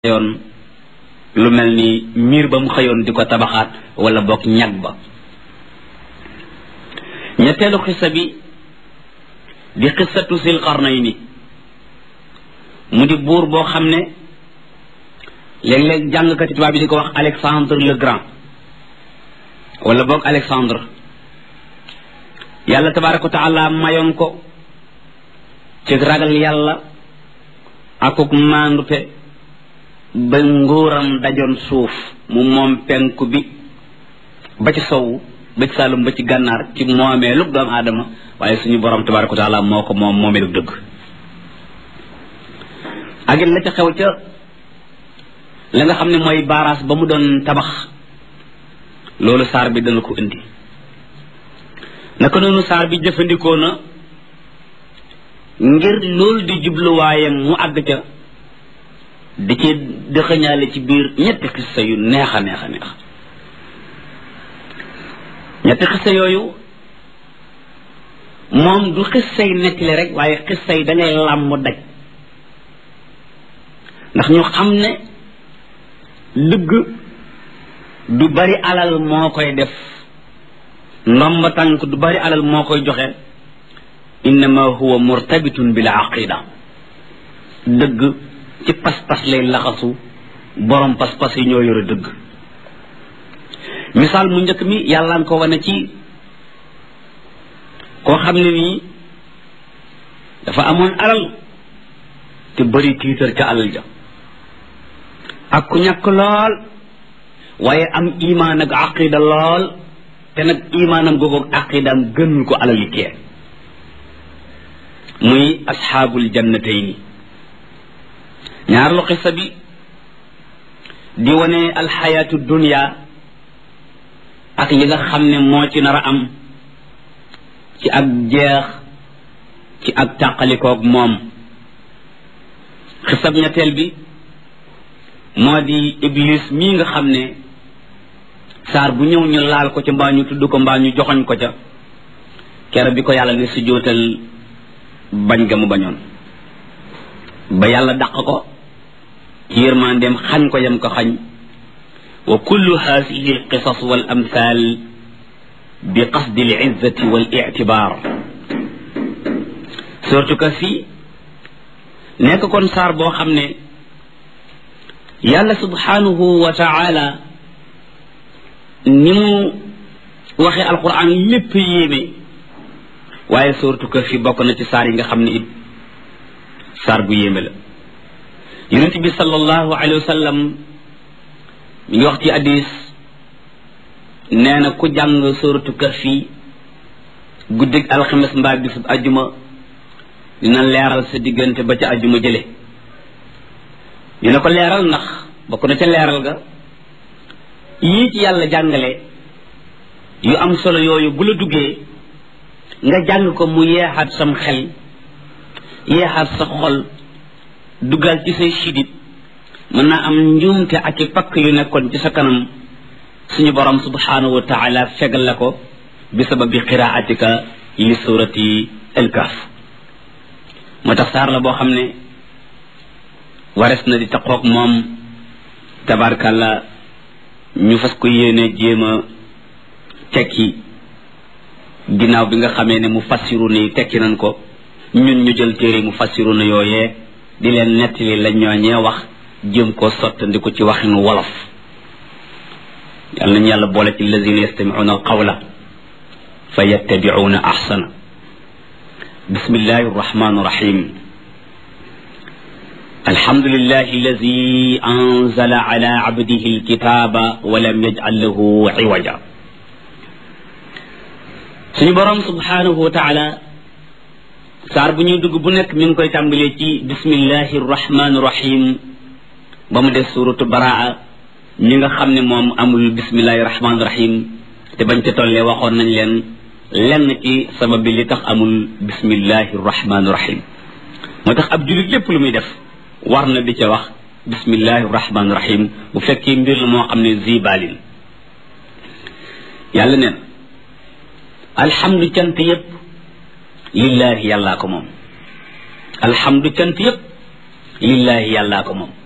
yoon lu mel ni miir ba mu xëyoon di ko tabaxaat wala boog ñag ba ñetteelu xissa bi di xissatu sil qarnayni mu di buur boo xam ne léeg-léeg jàngkati tubaab bi di ko wax Alexandre le Grand wala boog Alexandre yàlla tabaraka wa taala mayoon ko ci ragal yàlla akuk maandute ba nguuram dajoon suuf mu moom penku bi ba ci sowu ba ci saalum ba ci gànnaar ci moomeelu doomu aadama waaye suñu borom tabaraka wa taala moo ko moom moomeelu dëgg ak it la ca xew ca la nga xam ne mooy baaraas ba mu doon tabax loolu saar bi dana ko indi naka noonu saar bi jëfandikoo na ngir loolu di jubluwaayam mu àgg ca di ci dëxëñaale ci biir ñetti xissa yu neex a neex a neex ñetti xissa yooyu moom du xissay nettali rek waaye xissa yi da ngay làmb daj ndax ñu xam ne dëgg du bari alal moo koy def ndomba tànk du bari alal moo koy joxe innama huwa murtabitun bil aqida dëgg ci pas-pas lay laxasu borom pas-pas yi ñoo yore dëgg misaal mu njëkk mi yàlla nga ko wane ci koo xam ne nii dafa amoon alal te bëri tiitar ca alal ja ak ku ñàkk lool waaye am imaan ak aqida lool te nag imaanam googu ak aqidaam gënul ko alal yi kee muy asxaabul jannatayni ñaar lu xissa bi di wane alxayaatu dunia ak yi nga xam ne moo ci nar a am ci ak jeex ci ak tàqalikoog moom xisab ñetteel bi moo di iblis mii nga xam ne saar bu ñëw ñu laal ko ca mbaa ñu tudd ko mbaa ñu joxoñ ko ca kere bi ko yàlla ne si jootal bañ ga mu bañoon ba yàlla dàq ko ci yërmandeem xañ ko yam ko xañ wa kullu hadihi alqisas wal amthal bi qasdi alizzati wal ictibar surtout que fii nekk kon saar boo xam ne yàlla subhanahu wa taala ni mu waxee alquran lépp yéeme waaye surtout que fii bokk na ci saar yi nga xam ne it saar bu yéeme la yonent bi sallallahu alayhi wa sallam mi ngi wax ci hadis nee na ku jàng suratu kahfi guddig alxames mbaa bisub ajjuma dina leeral sa diggante ba ca ajjuma jële dina ko leeral ndax bokk na ca leeral ga yii ci yàlla jàngale yu am solo yooyu bu la duggee nga jàng ko mu yeexaat sam xel yeexaat sa xol duggal ci say sidit mën naa am njuumte ak i pakk yu nekkoon ci sa kanam suñu borom subhanahu wa taala fegal la ko bi sababi qiraatika li surati alkaf moo tax saar la boo xam ne wares na di taqoog moom tabarkàlla ñu fas ko yéene jéem a tekki ginnaaw bi nga xamee ne mu fassiru ni tekki nañ ko ñun ñu jël téere mu fassiru na yooyee di leen nettali la ñooñee wax jëm ko sottandi ko ci waxinu wolof yàlla nañu yàlla boole ci lazina yastamicuuna alqawla fa yattabicuuna axsana bismillahi arrahmani irrahim alhamdulillahi alladi anzala ala abdihi alkitaba wa lam yajcal lahu ciwaja suñu boroom subhanahu wa taala saar bu ñuy dugg bu nekk mi ngi koy tàmbalee ci bismillahi rahmaani rahim ba mu des suratu baraa mi nga xam ne moom amul bismillahi rahmaani rahim te bañ ca tollee waxoon nañ leen lenn ci sabab bi li tax amul bismillahi rahmaani rahim moo tax ab julit lépp lu muy def war na di ca wax bismillahi rahmaani rahim bu fekkee mbir la moo xam ne zibalin yàlla neen alhamdu cant yépp lillahi yàllaa ko moom alhamdu cant yépp lillahi yàllaa ko moom